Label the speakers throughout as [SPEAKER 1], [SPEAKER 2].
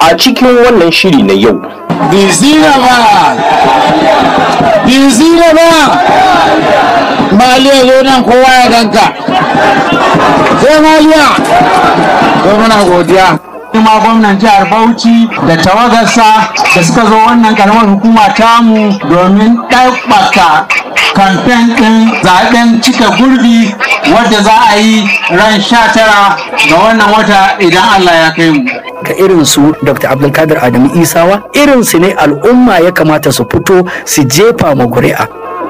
[SPEAKER 1] a cikin wannan shiri na yau
[SPEAKER 2] Bizina ba! Bizina ba! Maliya zo nan kowa ya ganka. Sai Maliya! Ko muna godiya. Kuma gwamnan jihar Bauchi da tawagarsa da suka zo wannan karamar hukuma tamu domin ɗaukaka kamfen ɗin zaɓen cika gurbi wadda za a yi ran sha tara ga wannan wata idan Allah ya kai mu.
[SPEAKER 3] ka irin su dr abdulkadir adamu isawa irin su ne al'umma ya kamata su fito su jefa ma kuri'a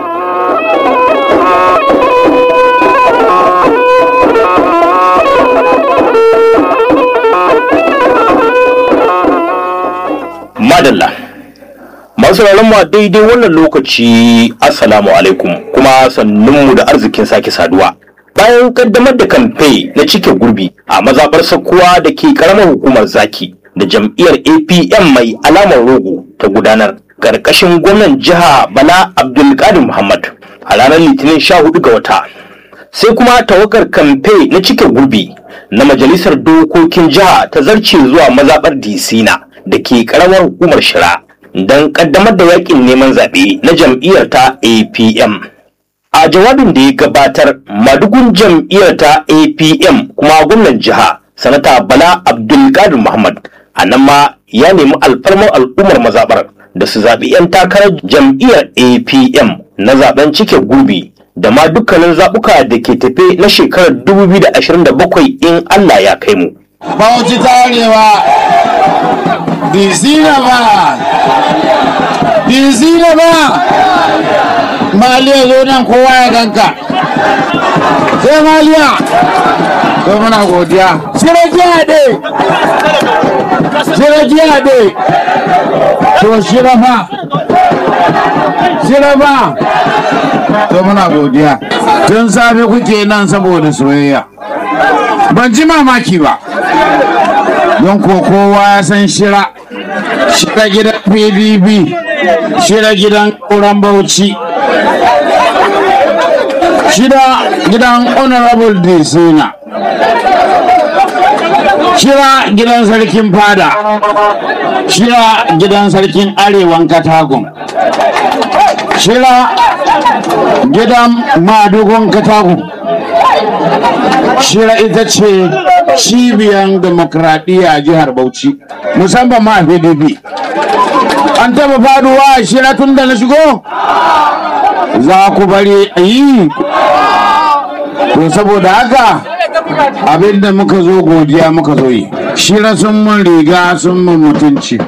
[SPEAKER 1] madalla masu mu a daidai wannan lokaci assalamu alaikum kuma sannunmu da arzikin sake saduwa bayan kaddamar da kamfe na cike gurbi a mazaɓar sakkuwa da ke karamar hukumar zaki da jam'iyyar apm mai alamar rogo ta gudanar ƙarƙashin gwamnan jiha bala abdulkadir muhammad a ranar litinin 14 ga wata sai kuma tawagar kamfe na cike gurbi na majalisar dokokin jiha ta zarce zuwa mazaɓar disina da ke karamar hukumar shira don kaddamar da yakin neman zaɓe na jam'iyyar ta apm a jawabin da ya gabatar madugun jam'iyyar ta apm kuma gwamnan jiha sanata bala abdulkadir muhammad a nan ma ya nemi alfarmar al'ummar mazaɓar da su zaɓi 'yan takarar jam'iyyar apm na zaɓen cike gurbi da ma dukkanin zaɓuka da ke tafe na shekarar 2027 in allah ya kai mu
[SPEAKER 2] Bauchi ta Arewa, Bizina ba! Bizina ba! Maliya zo nan kowa ya ganka. Sai Maliya! Ko muna godiya. Shira jiya ɗe! Shira jiya ɗe! To shira fa! Shira fa! To muna godiya. Tun safe kuke nan saboda soyayya. ban ji mamaki ba don ko kowa ya san shira shira gidan pdp shira gidan ƙuran bauchi shira gidan honorable disina shira gidan sarkin fada shira gidan sarkin arewan katagun shira gidan madugun katagun shira ita ce cibiyar demokradiyya a jihar bauchi musamman ma a pdp an taba faduwa a shira tun da na shigo za ku bari a yi to saboda haka abinda muka zo godiya muka zo yi shira sun mun riga sun mun mutunci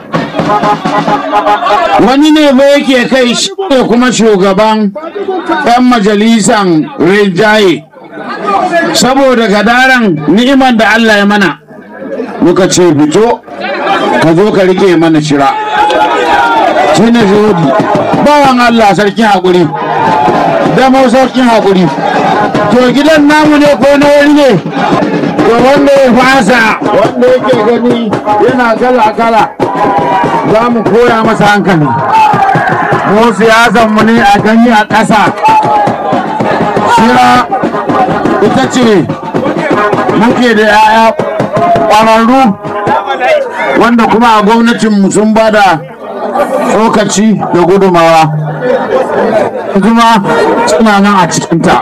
[SPEAKER 2] wani ne ba yake kai shi ne kuma shugaban 'yan majalisan rinjaye saboda gadaran ni'imar da Allah ya mana muka ce fito ka zo ka rike mana shira shi ne zuhudi bawan Allah sarkin haƙuri damo sarkin haƙuri to gidan namu ne ko na wani ne to wanda ya fasa wanda yake gani yana kala kala za mu koya masa hankali mu siyasan mu ne a gani a ƙasa shira ita ce muke da 'ya'ya ƙwararru wanda kuma a gwamnatinmu sun ba da tsokaci da gudumawa kuma suna nan a cikinta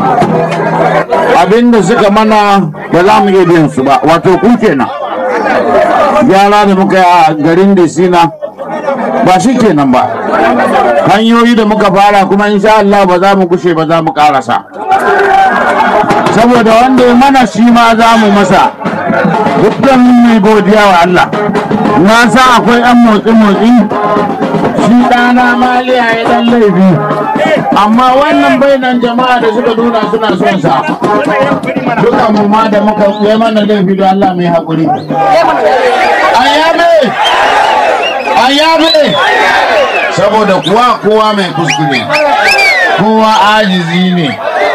[SPEAKER 2] abinda suka mana ba za mu iya biyan su ba wato ku kenan gyara da muka yi a garin Desina ba shi kenan ba hanyoyi da muka fara kuma insha Allah ba za mu gushe ba za mu karasa saboda wanda ya mana shi ma za mu masa dukkan mai godiya wa Allah na sa akwai yan motsi motsi shi ɗana maliya ya dan laifi amma wannan bainan jama'a da suka nuna suna son sa duka mu ma da muka yi mana laifi da Allah mai haƙuri ayyabe ayyabe saboda kuwa kowa mai kuskure kowa ajizi ne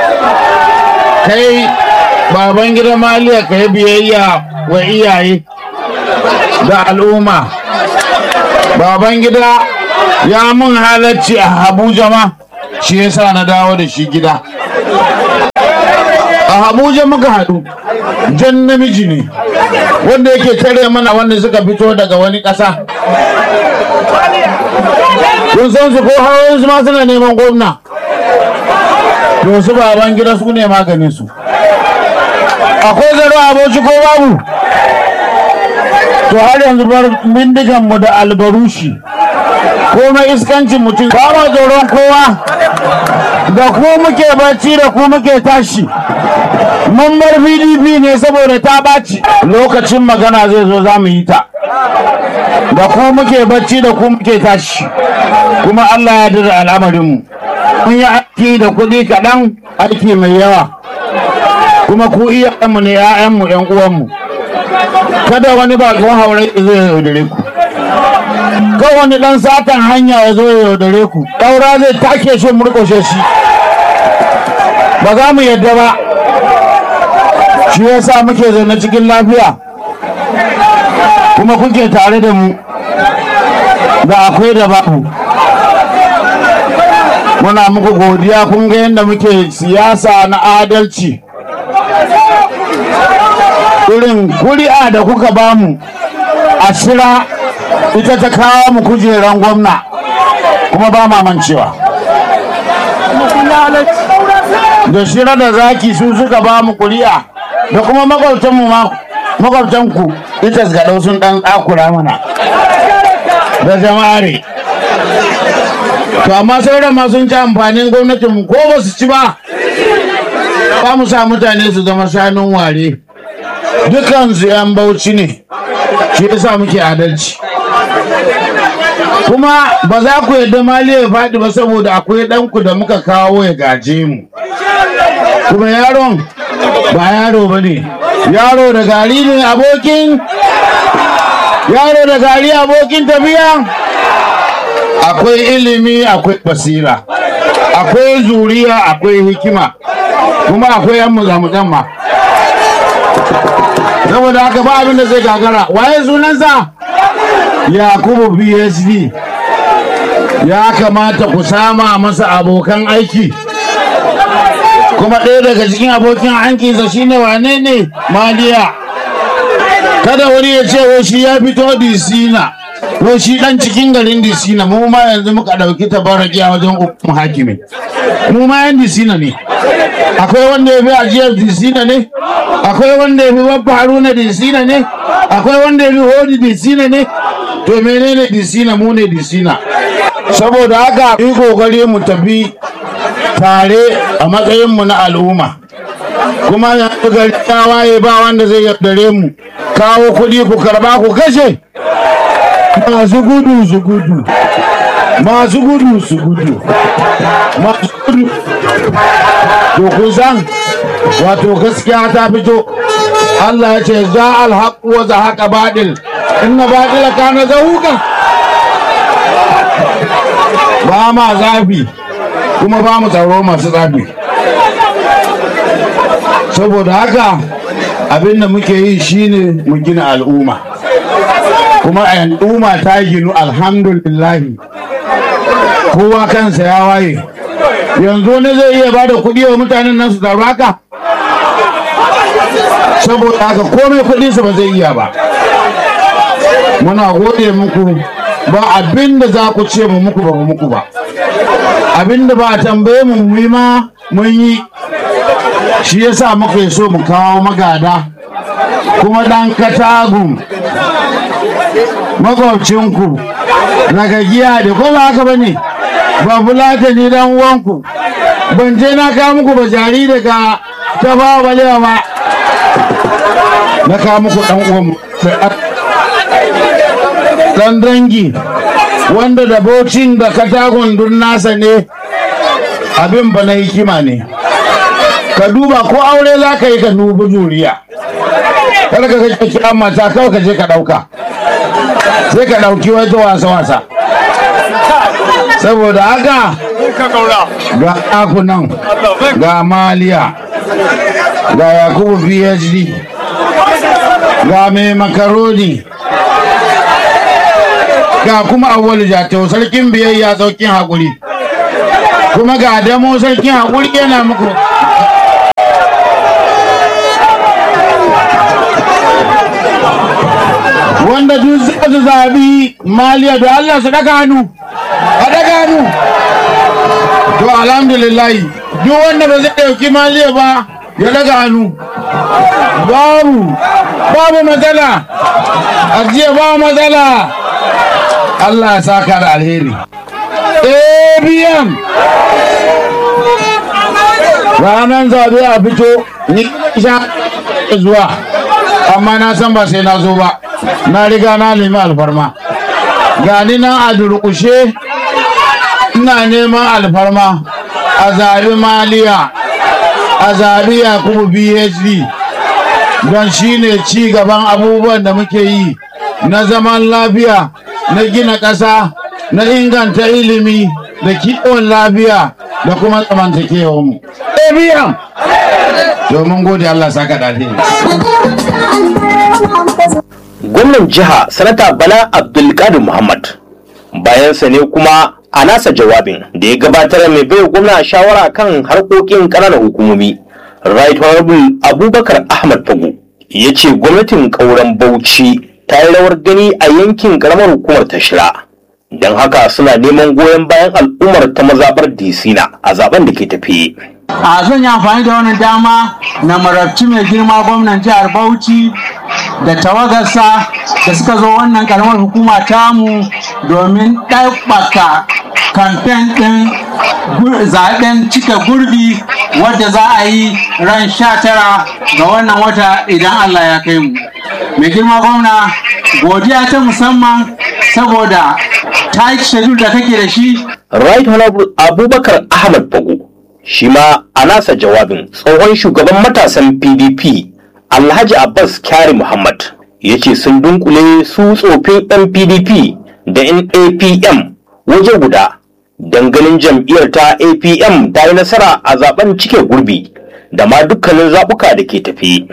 [SPEAKER 2] kai baban gida maliya ka yi biyayya wa iyaye da al'umma baban gida ya mun halarci a abuja ma shi yasa na dawo da shi gida a abuja muka haɗu jan namiji ne wanda yake tare mana wanda suka fito daga wani ƙasa kun san su ko hawan su ma suna neman gwamna to su baban gida su ne maganin su akwai zaro aboci ko babu to har yanzu bar bindigan mu da albarushi komai iskancin mutum ba ma tsoron kowa da ku muke bacci da ku muke tashi mun bar pdp ne saboda ta ɓaci lokacin magana zai zo za mu yi ta da ku muke bacci da ku muke tashi kuma allah ya dira al'amarinmu mun yi aiki da kuɗi kaɗan aiki mai yawa kuma ku iyayenmu ne 'ya'yanmu 'yan uwanmu kada wani bakon haure zai yaudare ku kan wani dan satan hanya ya zo ya yaudare ku ɗaura zai take shi murƙushe shi ba za mu yadda ba shi ya sa muke zaune cikin lafiya kuma kuke tare da mu da akwai da babu muna muku godiya kun ga yadda muke siyasa na adalci irin kuri'a da kuka bamu a shira ita ta kawo mu kujeran gwamna kuma ba mamancewa da shira da zaki su suka ba mu kuri'a da kuma makwabtanmu ma makwabtanku ita ga sun dan tsakura mana da jama'are to amma sauran ma sun ci amfanin gwamnatinmu ko ba su ci ba ba mu sa mutane su zama shanun ware dukansu 'yan bauchi ne shi yasa muke adalci kuma ba za ku yadda mali ya faɗi ba saboda akwai ɗanku da muka kawo ya gaje mu kuma yaron ba yaro ba ne yaro da gari ne abokin yaro da gari abokin tafiya akwai ilimi akwai basira akwai zuriya akwai hikima kuma akwai yan muzamuzan ma saboda haka ba abin da zai gagara waye sunansa yakubu psd ya kamata ku sama masa abokan aiki kuma ɗaya daga cikin abokin hankinsa shine wane ne maliya kada wani ya ce wai shi ya fito disina wai shi dan cikin garin disina mu ma yanzu muka ɗauki tabaraki a wajen hukum hakimi mu ma yan disina ne akwai wanda ya fi ajiyar disina ne akwai wanda ya fi babba haruna disina ne akwai wanda ya fi hodi disina ne to menene disina mu ne disina saboda haka yi kokari mu tafi tare a matsayinmu na al'umma kuma yanzu gari ya waye ba wanda zai yaudare mu kawo kuɗi ku karba ku kashe masu gudu su gudu masu gudu su gudu masu gudu to kun san wato gaskiya ta fito Allah ya ce za alhaq wa za haqa badil inna badila kana zahuka ba ma zafi kuma ba mu tsaro masu zafi saboda haka abin da muke yi shine mu gina al'umma kuma al'umma ta ginu alhamdulillahi kowa kansa ya waye yanzu ne zai iya bada kuɗi wa mutanen nan su taru haka saboda haka komai kuɗi su ba zai iya ba muna gode muku ba abin da za ku ce mu muku ba mu muku ba abin da ba a tambaye mu mu yi ma mun yi shi yasa muka so mu kawo magada kuma ɗan katagun makwabcinku daga giya da ko ba haka ba ne ba fulata ni dan uwanku ban je na kawo muku ba jari daga ta ba balewa ba na kawo muku dan uwan dan dangi wanda da bocin da katagun dun nasa ne abin ba na hikima ne ka duba ko aure za ka yi ka dubi juriya kada ka kai kira mata kawai ka je ka ɗauka sai ka ɗauki wata wasa-wasa saboda haka ga ɗakunan ga maliya ga yakubu phd ga mai makaroni ga kuma awwalu jatau sarkin biyayya saukin haƙuri kuma ga damo sarkin haƙuri yana muku wanda duk za su zabi maliya da Allah su daga hannu a daga hannu to alhamdulillah duk wanda ba zai dauki maliya ba ya daga hannu babu babu matsala ajiye ba matsala Allah ya saka da alheri ABM ranar zabe a fito ni sha zuwa amma na san ba sai na zo ba na riga na nemi alfarma gani nan a durƙushe ina neman alfarma a zaɓi maliya a zaɓi yakubu phd don shi ne ci gaban abubuwan da muke yi na zaman lafiya na gina ƙasa na inganta ilimi da kiwon lafiya da kuma zamantakewa mu. biyan domin gode Allah saka da
[SPEAKER 1] gwamnan jiha sanata bala abdulkadir muhammad bayansa ne kuma a nasa jawabin da ya gabatar mai bai gwamna shawara kan harkokin ƙananan hukumomi right honorable abubakar ahmad fago ya ce gwamnatin ƙauren bauchi ta yi rawar gani a yankin ƙaramar hukumar tashira don haka suna neman goyon bayan al'ummar ta mazaɓar disina a zaben da ke tafiye
[SPEAKER 4] a zan yi amfani da wannan dama na marabci mai girma gwamnan jihar bauchi da tawagarsa da suka zo wannan karamar hukuma tamu domin ɗaukaka kamfen ɗin zaɓen cika gurbi wadda za a yi ran sha tara ga wannan wata idan allah ya kai mu mai girma gwamna godiya ta musamman saboda ta yi da kake da shi
[SPEAKER 1] right honorable abubakar ahmad bago shi ma a nasa jawabin tsohon shugaban matasan pdp alhaji abbas kyari muhammad ya ce sun dunkule su tsofin yan pdp da yan apm waje guda ganin jam'iyyar ta apm ta yi nasara a zaben cike gurbi da ma dukkanin zaɓuka da ke tafi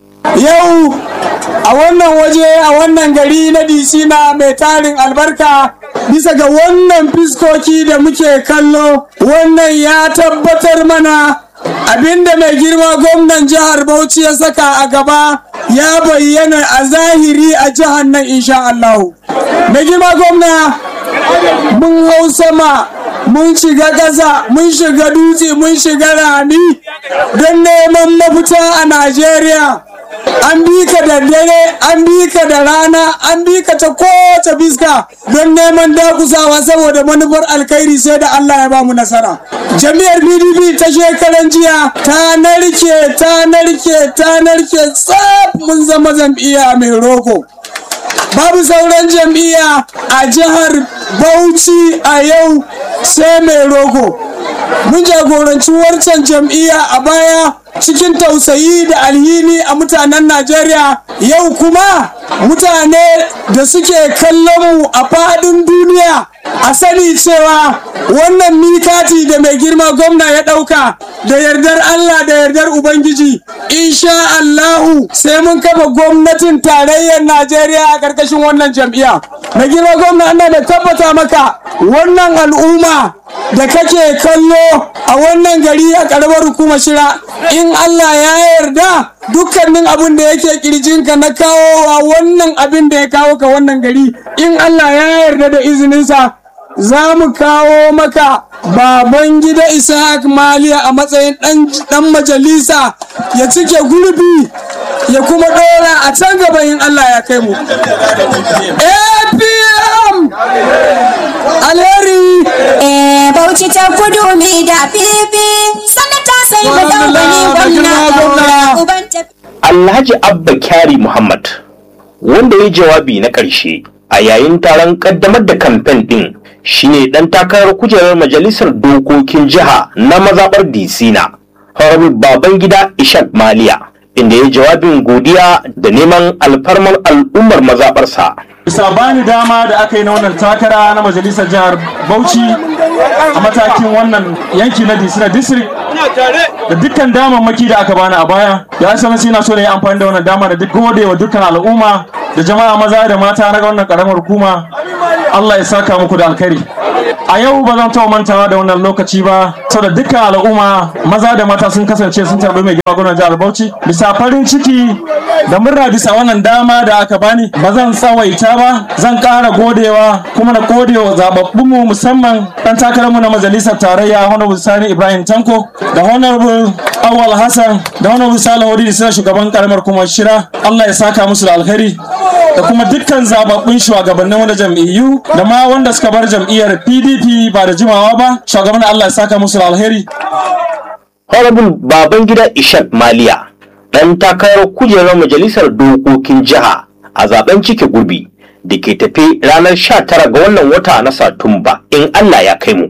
[SPEAKER 5] yau a wannan waje a wannan gari na disina mai tarin albarka bisa ga wannan fiskoki da muke kallo wannan ya tabbatar mana abinda mai girma gwamnan jihar bauchi ya saka a gaba ya bayyana a zahiri a jihar nan insha Allahu. mai girma gwamna mun hau sama mun shiga ƙasa mun shiga dutse mun shiga rami don neman mafita a najeriya an bi ka da dare an bi ka da rana an bi ka ta kowace biska don neman dakusawa saboda manufar alkhairi sai da Allah ya ba mu nasara jami'ar pdp ta shekaran jiya ta narke ta narke ta narke tsaf mun zama jam'iyya mai roko babu sauran jam'iyya a jihar bauchi a yau sai mai rogo mun jagoranci wancan jam'iyya a baya cikin tausayi da alhini a mutanen najeriya yau kuma mutane da suke kallon mu a faɗin duniya a sani cewa wannan mikati da mai girma gwamna ya ɗauka da yardar Allah da yardar Ubangiji insha Allahu sai mun kafa gwamnatin tarayyar Najeriya a ƙarƙashin wannan jam'iyya mai girma gwamna ana da tabbata maka wannan al'umma da kake kallo a wannan gari a ƙaramar hukumar shira in Allah ya yarda dukkanin abin da yake kirjinka na kawo a wannan abin da ya kawo ka wannan gari in Allah ya yarda da izininsa za mu kawo maka baban gida ishaq maliya a matsayin dan majalisa ya cike gurbi ya kuma dora a can gaba in Allah ya kai mu apm alheri
[SPEAKER 6] bauchi ta kudu mai da fifi sanata sai mu dangane gwamna uban tafi
[SPEAKER 1] alhaji abba kyari muhammad wanda ya jawabi na ƙarshe a yayin taron ƙaddamar da kamfen ɗin shine ɗan takarar kujerar majalisar dokokin jiha na mazaɓar disina honorable babangida ishak maliya inda ya jawabin godiya da neman alfarmar al'ummar mazaɓarsa
[SPEAKER 7] bisa bani dama da aka yi na wannan takara na majalisar jihar bauchi a matakin wannan yanki na disina district da dukkan damammaki da aka bani a baya ya sanar sai na so na yi amfani da wannan dama da duk gode wa dukkan al'umma da jama'a maza da mata na wannan karamar hukuma Allah ya saka muku da alkhairi a yau ba zan taɓa mantawa da wannan lokaci ba saboda dukkan al'umma maza da mata sun kasance sun tarbi mai girma gwamnan jihar Bauchi bisa farin ciki da murna bisa wannan dama da aka bani ba zan tsawaita ba zan ƙara godewa kuma na godewa zababbunmu musamman ɗan takararmu na majalisar tarayya honorable sani ibrahim tanko da honorable awal hassan da honorable salihu da suna shugaban karamar kuma shira allah ya saka musu da alheri da kuma dukkan zababbun shugabannin wani jam'iyyu da ma wanda suka bar jam'iyyar pdp ba da jimawa ba shugaban allah ya saka musu da alheri
[SPEAKER 1] Honorable Babangida Ishak Maliya ɗan takarar kujerar majalisar dokokin jiha a zaben cike gurbi da ke tafe ranar 19 ga wannan wata na Satumba in Allah ya kai mu.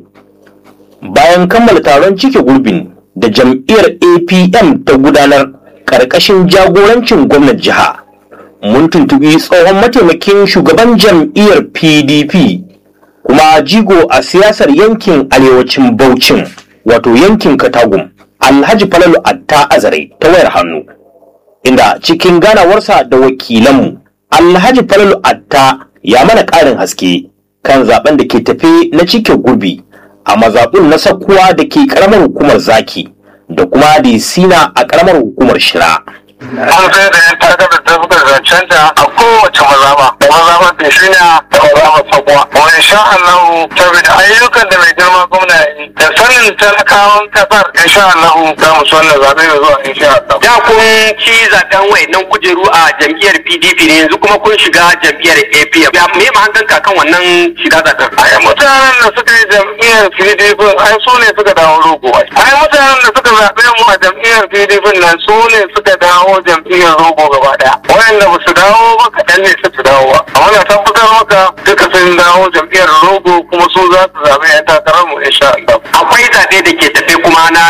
[SPEAKER 1] Bayan kammala taron cike gurbin da jam'iyyar APM ta gudanar ƙarƙashin jagorancin gwamnan jiha. Mun tuntubi tsohon mataimakin shugaban jam'iyyar PDP kuma jigo a siyasar yankin arewacin Bauchin wato yankin Katagum. Alhaji Falalu Atta Azare ta wayar hannu, inda cikin ganawarsa da wakilanmu, Alhaji Falalu Atta ya mana ƙarin haske kan zaben da ke tafe na cike gurbi a mazaɓun na sakkuwa da ke ƙaramar hukumar zaki da kuma da sina a ƙaramar hukumar shira.
[SPEAKER 8] mun sai da yan takarar da suka zancanta a kowace mazaba da mazaba da shi da mazaba sabuwa wani sha Allah saboda ayyukan da mai girma gwamna ya yi da sanin talakawan kasar insha Allah za mu so wannan zaɓe mai zuwa insha Allah.
[SPEAKER 9] da kun ci zaben wayannan kujeru a jam'iyyar PDP ne yanzu kuma kun shiga jam'iyyar APM ya me ma hankan kan wannan shiga zaben
[SPEAKER 8] ai mutanen da suka yi jam'iyyar PDP ai su ne suka dawo rogo ai ai mutanen da suka zaɓe mu a jam'iyyar PDP nan su ne suka dawo jam'iyyar rogo gaba daya wayanda ba su dawo ba kaɗan ne su dawo ba amma na tabbatar maka duka sun dawo jam'iyyar rogo kuma su za su zaɓe yan takarar mu insha Allah
[SPEAKER 9] akwai zaɓe da ke tafe kuma na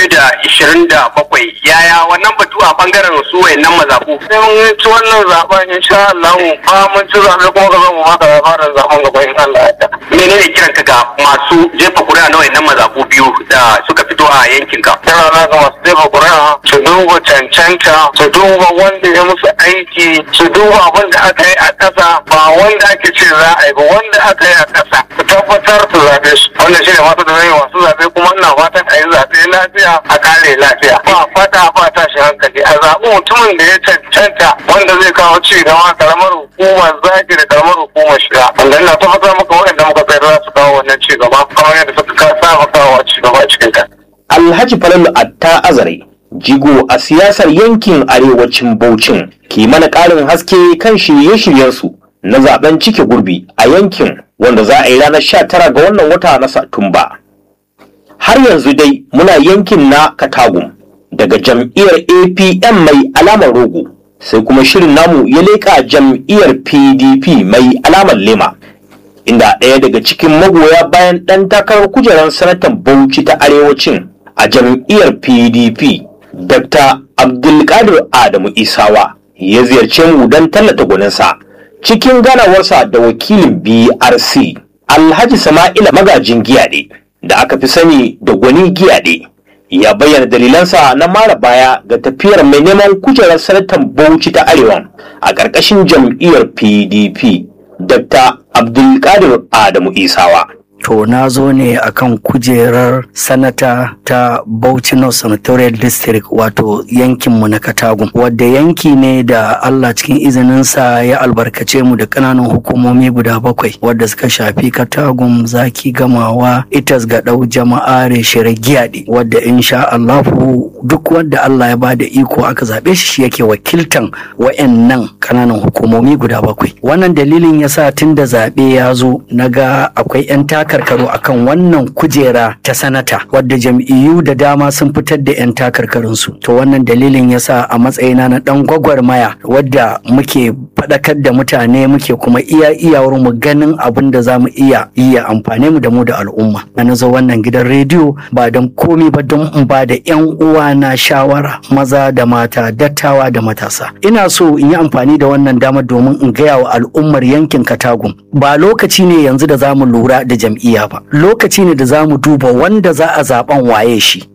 [SPEAKER 9] 2027 yaya wannan batu a bangaren su wayannan mazaɓu
[SPEAKER 8] sai mun ci wannan zaben insha Allah ba mun ci zaɓe kuma ka zama maka labarin zaben gaba in Allah ya yarda
[SPEAKER 9] menene kiran ka ga masu jefa kuri'a na wayannan mazaɓu biyu da suka fito a yankin ka
[SPEAKER 8] yana na ga masu jefa ƙuri'a su duba cancanta su duba wanda ya musu aiki su duba abin da aka yi a ƙasa ba wanda ake ce za a yi ba wanda aka yi a ƙasa su tabbatar su zaɓe su wannan shi ne masu da zai masu zaɓe kuma ina fatan a yi zaɓe lafiya a kare lafiya ba fata ba tashi hankali a zaɓi mutumin da ya cancanta wanda zai kawo ci gaba karamar hukumar zaki da karamar hukumar shiga wanda ina tabbatar maka waɗanda muka tsayar za su kawo wannan ci gaba kamar yadda suka saba kawo ci gaba a cikin ta.
[SPEAKER 1] Alhaji Falalu Atta Azare jigo a siyasar yankin arewacin Bauchin ke mana ƙarin haske kan shirye-shiryensu na zaben cike gurbi a yankin wanda za a yi ranar 19 ga wannan wata na Satumba. Har yanzu dai muna yankin na Katagum daga jam'iyyar APM mai alamar rogo sai kuma shirin namu ya leƙa jam'iyyar PDP mai alamar lema. Inda ɗaya daga cikin magoya bayan ɗan takarar kujerar sanatan Bauchi ta arewacin a jam'iyyar PDP Dr. Abdulkadir Adamu Isawa ya ziyarce mu don tallata gwaninsa cikin ganawarsa da wakilin BRC Alhaji Sama'ila magajin giyaɗe da aka fi sani da gwani giyaɗe ya bayyana dalilansa na mara baya ga tafiyar mai neman kujerar sanatan Bauchi ta Arewa a ƙarƙashin jam'iyyar PDP Dr. Abdulkadir Adamu Isawa.
[SPEAKER 3] to na zo ne akan kujerar sanata ta Bauchi North Senatorial District wato yankinmu na Katagum wadda yanki ne da Allah cikin izininsa ya albarkace mu da ƙananan hukumomi guda bakwai wadda suka shafi Katagum zaki gamawa itas ga ɗau jama'a reshere giyaɗe wadda insha Allahu duk wadda Allah ya ba da iko aka zaɓe shi shi yake wakiltan wa'annan ƙananan hukumomi guda bakwai wannan dalilin yasa tun da zaɓe ya zo na ga akwai 'yan takarkaru akan wannan kujera ta sanata wadda jam'iyyu da dama sun fitar da 'yan takarkarunsu to wannan dalilin yasa a matsayina na dan gwagwarmaya wadda muke faɗakar da mutane muke kuma iya iyawar mu ganin abin da za mu iya iya amfane mu da mu da al'umma na zo wannan gidan rediyo ba don komi ba don in ba da 'yan uwa na shawara maza da mata dattawa da matasa ina so in yi amfani da wannan dama domin in gaya wa al'ummar yankin katagum ba lokaci ne yanzu da za mu lura da jam'iyya ba lokaci ne da za mu duba wanda za a zaben waye shi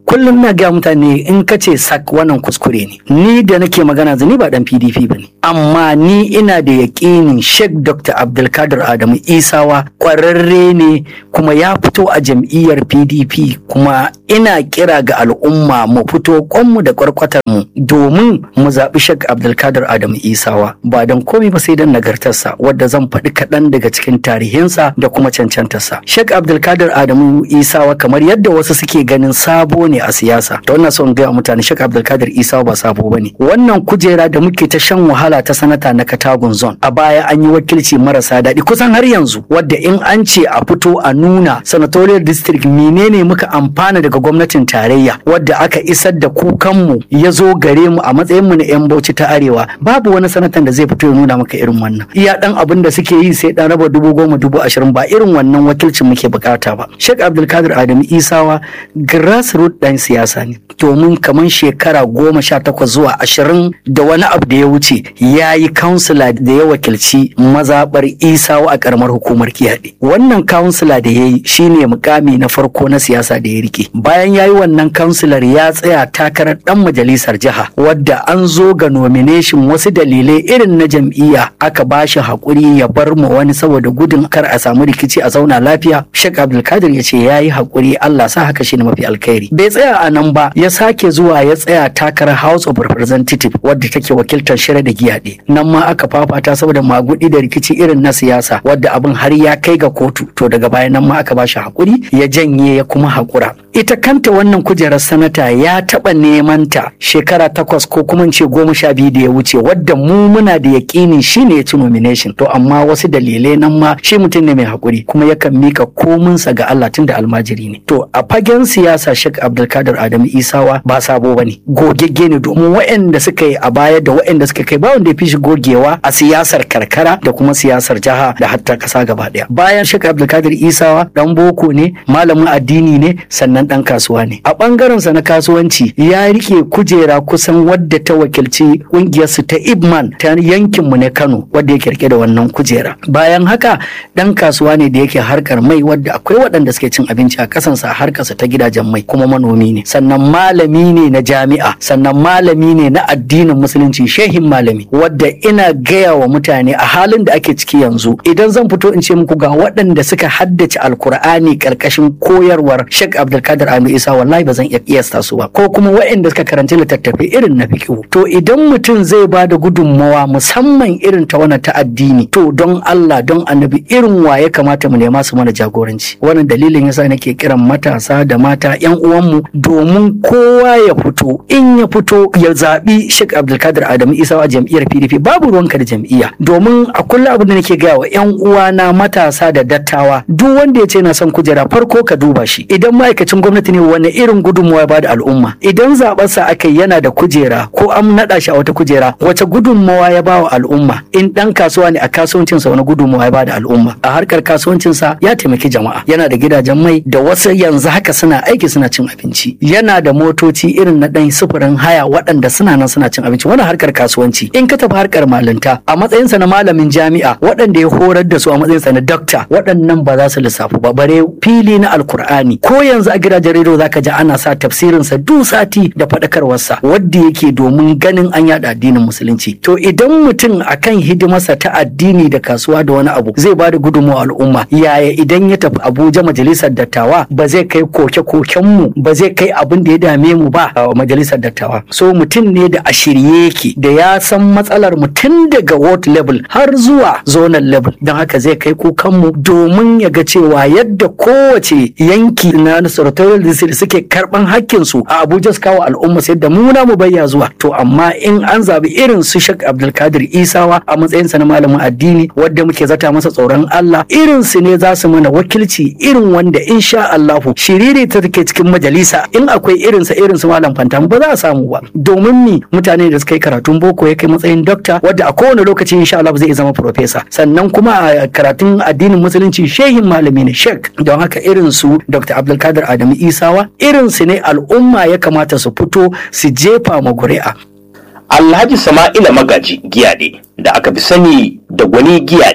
[SPEAKER 3] kullum na ga mutane in ka ce sak wannan kuskure ne ni da nake magana zani ba dan pdp ba ne amma ni ina da yaƙinin sheikh dr abdulkadir adamu isawa ƙwararre ne kuma ya fito a jam'iyyar pdp kuma ina kira ga al'umma mu fito kwanmu da kwarkwatar mu domin mu zaɓi sheikh abdulkadir adamu isawa ba don komai ba sai don nagartarsa wadda zan faɗi kaɗan daga cikin tarihinsa da kuma cancantarsa sheikh abdulkadir adamu isawa kamar yadda wasu suke ganin sabo ne a siyasa da wannan son gaya mutane sheikh abdulkadir isawa ba sabo ba ne wannan kujera da muke ta shan wahala ta sanata na katagun zone a baya an yi wakilci marasa daɗi kusan har yanzu wadda in an ce a fito a nuna senatorial district menene muka amfana daga gwamnatin tarayya wadda aka isar da kukanmu ya zo gare mu a matsayin mu na yan bauchi ta arewa babu wani sanatan da zai fito ya nuna maka irin wannan iya dan abin da suke yi sai dan raba dubu goma dubu ashirin ba irin wannan wakilcin muke bukata ba sheikh abdulkadir adamu isawa grassroot dan siyasa ne domin kamar shekara goma sha takwas zuwa ashirin da wani abu da ya wuce ya yi kansila da ya wakilci mazaɓar isawa a karamar hukumar kiyaɗe wannan kansila da ya yi shine mukami na farko na siyasa da ya rike bayan ya yi wannan kansilar ya tsaya takarar dan majalisar jiha wadda an zo ga nomination wasu dalilai irin na jam'iyya aka ba shi haƙuri ya bar mu wani saboda gudun kar a samu rikici a zauna lafiya shek abdulkadir ya ce ya yi haƙuri allah sa haka shine mafi alkhairi bai tsaya a nan ba ya sake zuwa ya tsaya takarar house of representative wadda take wakiltar shirya da giyaɗe nan ma aka fafata saboda magudi da rikici irin na siyasa wadda abin har ya kai ga kotu to daga baya nan ma aka ba shi haƙuri ya janye ya kuma haƙura ita kanta wannan kujerar sanata ya taɓa neman ta shekara takwas ko kuma ce goma sha biyu da ya wuce wadda mu muna da yaƙinin shi ne ya ci nomination to amma wasu dalilai nan ma shi mutum ne mai haƙuri kuma yakan mika kominsa ga Allah tun da almajiri ne to a fagen siyasa Sheikh Abdulkadir Adamu Isawa ba sabo ba ne gogegge ne domin waɗanda suka yi a baya da waɗanda suka kai ba wanda ya fi shi gogewa a siyasar karkara da kuma siyasar jiha da hatta ƙasa gaba ɗaya bayan Sheikh Abdulkadir Isawa dan boko ne malamin addini ne sannan dan kasuwa ne a ɓangaren sa na kasuwanci ya rike kujera kusan wadda ta wakilci ƙungiyarsu ta Ibman ta yankin mu ne Kano wadda yake rike da wannan kujera bayan haka dan kasuwa ne da yake harkar mai wadda akwai waɗanda suke cin abinci a kasansa a harkarsa ta gidajen mai kuma manomi ne sannan malami ne na jami'a sannan malami ne na addinin musulunci shehin malami wadda ina gaya wa mutane a halin da ake ciki yanzu idan zan fito in ce muku ga waɗanda suka haddace alkur'ani karkashin koyarwar Sheikh Abdulkadir Anu Isa wallahi ba zan iya kiyasta su ba ko kuma waɗanda suka karanci littattafai irin na fiqh to idan mutum zai ba da gudunmawa musamman irin ta wannan ta addini to don Allah don annabi irin wa ya kamata mu nema su mana jagoranci wannan dalilin yasa nake kiran matasa da mata yan uwanmu domin kowa ya fito in ya fito ya zaɓi Sheikh Abdulkadir Adamu Isa a jam'iyyar PDP babu ruwanka da jam'iyya domin a kullum abin da nake gaya wa yan uwana matasa da dattawa duk wanda ya ce na son kujera farko ka duba shi idan ma'aikacin gwamnati ne wani irin gudunmawa ya bada al'umma idan zaɓarsa aka yi yana da kujera ko an naɗa shi a wata kujera wace gudunmawa ya ba wa al'umma in ɗan kasuwa ne a kasuwancinsa wani gudunmawa ya bada al'umma a harkar kasuwancinsa ya taimaki jama'a yana da gidajen mai da wasu yanzu haka suna aiki suna cin abinci yana da motoci irin na ɗan sufurin haya waɗanda suna nan suna cin abinci wani harkar kasuwanci in ka tafi harkar malinta a matsayinsa na malamin jami'a waɗanda ya horar da su a matsayinsa na dokta waɗannan ba za su lissafu ba bare fili na alkur'ani ko yanzu a gidajen rediyo zaka ji ana sa tafsirinsa duk sati da faɗakarwarsa wadda yake domin ganin an yada addinin musulunci to idan mutum akan hidimarsa ta addini da kasuwa da wani abu zai ba da gudunmawa al'umma yaya idan ya tafi abuja majalisar dattawa ba zai kai koke-koken mu ba zai kai abin da ya dame mu ba a majalisar dattawa so mutum ne da a shirye yake da ya san matsalar mu tun daga ward level har zuwa zonal level don haka zai kai kukan mu domin ya ga cewa yadda kowace yanki na sarautar district suke karban hakkin su a abuja su kawo al'umma sai da mu na mu bayya zuwa to amma in an zabi irin su shak abdulkadir isawa a matsayinsa na malamin addini wadda muke zata masa tsoron allah irin su ne za su mana wakilci irin wanda insha allahu shiriri ta take cikin majalisa in akwai irin sa irin su malam fantam ba za a samu ba domin ni mutane da suka yi karatun boko ya kai matsayin dokta wadda a kowane lokaci insha allah zai zama profesa sannan kuma a karatun addinin musulunci shehin malami ne shek don haka irin su dr abdulkadir adamu isawa irin su ne al'umma ya kamata su fito su jefa ma guri'a
[SPEAKER 1] Alhaji Sama'ila Magaji Giyade da aka fi sani da gwani Giyade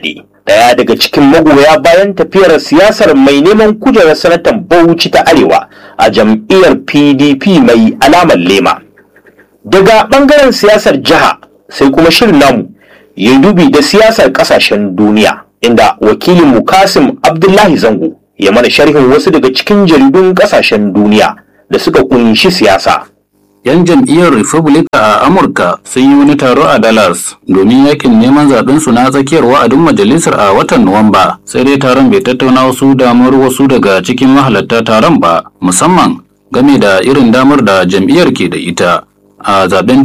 [SPEAKER 1] daya daga cikin magoya bayan tafiyar siyasar mai neman kujerar sanatan bauchi ta arewa a jam'iyyar pdp mai alamar lema daga bangaren siyasar jiha sai kuma shirin namu ya dubi da siyasar kasashen duniya inda wakilin mu kasim abdullahi zango ya mana sharhin wasu daga cikin jaridun kasashen duniya da suka kunshi siyasa
[SPEAKER 10] 'Yan jam'iyyar Republican a Amurka sun yi wani taro a Dallas domin yakin neman zaɓen su na tsakiyar wa'adin majalisar a watan Nuwamba. Sai dai taron bai tattauna wasu damar wasu daga cikin mahalarta taron ba, musamman game da irin damar da jam'iyyar ke da ita a zaben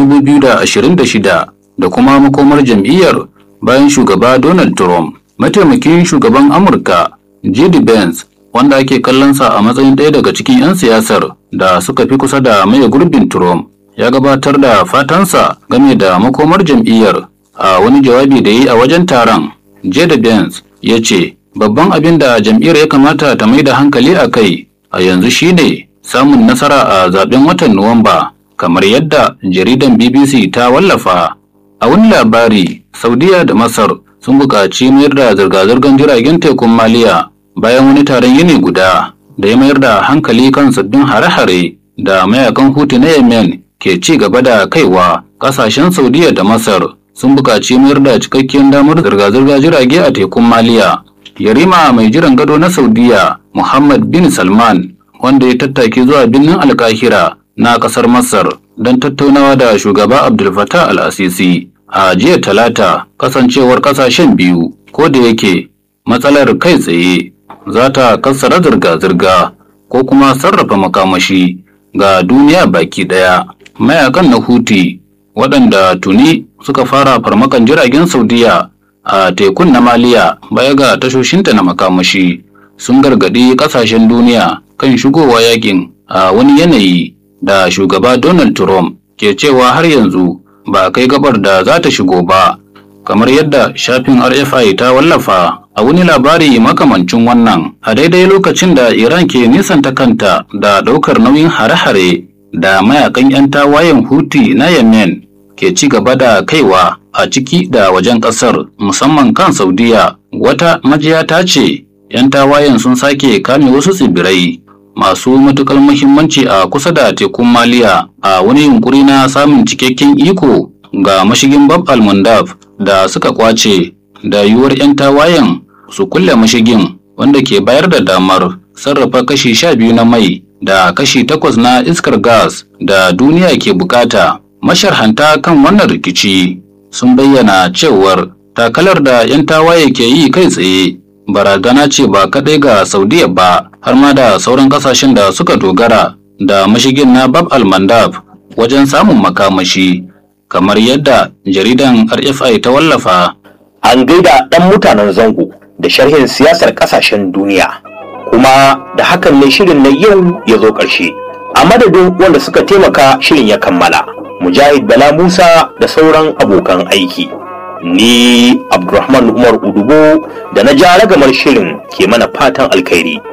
[SPEAKER 10] 2026 da kuma makomar jam'iyyar bayan shugaba Donald Trump. Mataimakin shugaban Amurka, J.D. Vance, wanda ake kallonsa a matsayin ɗaya daga cikin 'yan siyasar da suka fi kusa da maye gurbin Trump ya gabatar da fatansa game da makomar jam'iyyar a wani jawabi da yi a wajen taron. Jada Benz ya ce, Babban abin da jam'iyyar ya kamata ta mai da hankali a kai a yanzu shine samun nasara a zaben watan Nuwamba, kamar yadda jaridan BBC ta wallafa. A wani labari, Saudiya da Masar sun buƙaci mayar da zirga-zirgar jiragen tekun Maliya bayan wani taron yini guda da ya mayar da hankali kan sabbin hare-hare da mayakan hutu na yemen ke ci gaba da kaiwa kasashen saudiya da masar sun buƙaci mayar da cikakkiyar damar zirga-zirga jirage a tekun maliya yarima mai jiran gado na saudiya muhammad bin salman wanda ya tattaki zuwa birnin alkahira na ƙasar masar don tattaunawa da shugaba abdul fattah al-asisi a jiya talata kasancewar ƙasashen biyu ko da yake matsalar kai tsaye za ta kassara zirga-zirga ko kuma sarrafa makamashi ga duniya baki ɗaya. Mayakan na Huti waɗanda tuni suka fara farmakan jiragen Saudiya a tekun na Maliya baya ga tashoshinta na makamashi sun gargaɗi ƙasashen duniya kan shigowa yakin a wani yanayi da shugaba Donald Trump ke cewa har yanzu ba kai gabar da za ta shigo ba kamar yadda shafin RFI ta wallafa a wani labari makamancin wannan a daidai lokacin da Iran ke nisanta kanta da ɗaukar nauyin hare-hare da mayakan 'yan tawayen Houthi na Yemen ke ci gaba da kaiwa a ciki da wajen ƙasar musamman kan Saudiya wata majiya ta ce 'yan tawayen sun sake kame wasu tsibirai masu matukar muhimmanci a kusa da tekun Maliya a wani yunkuri na samun cikakken iko ga mashigin Bab al-Mandab da suka kwace da yiwuwar 'yan tawayen su kulle mashigin wanda ke bayar da damar sarrafa kashi sha biyu na mai da kashi takwas na iskar gas da duniya ke bukata. Masharhanta kan wannan rikici sun bayyana cewar takalar da 'yan tawaye ke yi kai tsaye barazana ce ba kaɗai ga Saudiya ba har ma da sauran ƙasashen da suka dogara da mashigin na Bab al-Mandab wajen samun makamashi kamar yadda jaridan RFI ta wallafa.
[SPEAKER 1] An gaida ɗan mutanen zango da sharhin siyasar ƙasashen duniya. Kuma da hakan ne shirin na yau ya zo ƙarshe. A madadin wanda suka taimaka shirin ya kammala. Mujahid Bala Musa da sauran abokan aiki. Ni Abdulrahman Umar Udubo da na ja ragamar shirin ke mana fatan alkhairi.